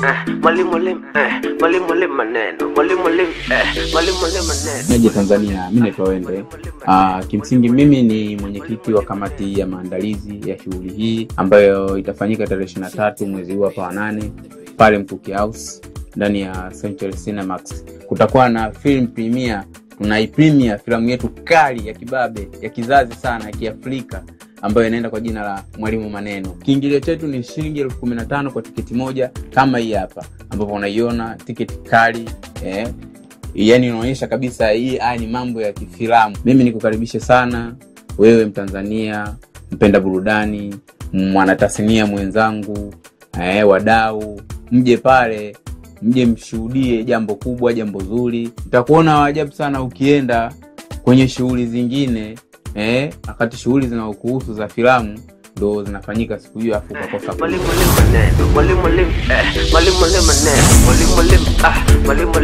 eh, mwalimu mwalimu eh, mwalimu mwalimu maneno mwalimu mwalimu eh, mwalimu mwalimu maneno Meje Tanzania, mi naitwa Wende. Ah, kimsingi mimi ni mwenyekiti wa kamati ya maandalizi ya shughuli hii ambayo itafanyika tarehe ishirini na tatu mwezi huu hapa wa nane pale Mkuki House ndani ya Century Cinemax. Kutakuwa na film premiere, tunaipremia filamu yetu kali ya kibabe ya kizazi sana ya Kiafrika ambayo inaenda kwa jina la Mwalimu Maneno. Kiingilio chetu ni shilingi elfu kumi na tano kwa tiketi moja kama hii hapa, ambapo unaiona tiketi kali eh, yani inaonyesha kabisa hii haya ni mambo ya kifilamu mimi nikukaribishe sana wewe mtanzania mpenda burudani mwanatasnia mwenzangu eh, wadau mje pale mje mshuhudie jambo kubwa jambo zuri utakuona waajabu sana ukienda kwenye shughuli zingine eh, wakati shughuli zinaokuhusu za filamu ndo zinafanyika siku hiyo afu ukakosa mwalimu mwalimu maneno mwalimu mwalimu eh, mwalimu mwalimu maneno mwalimu mwalimu ah, mwalimu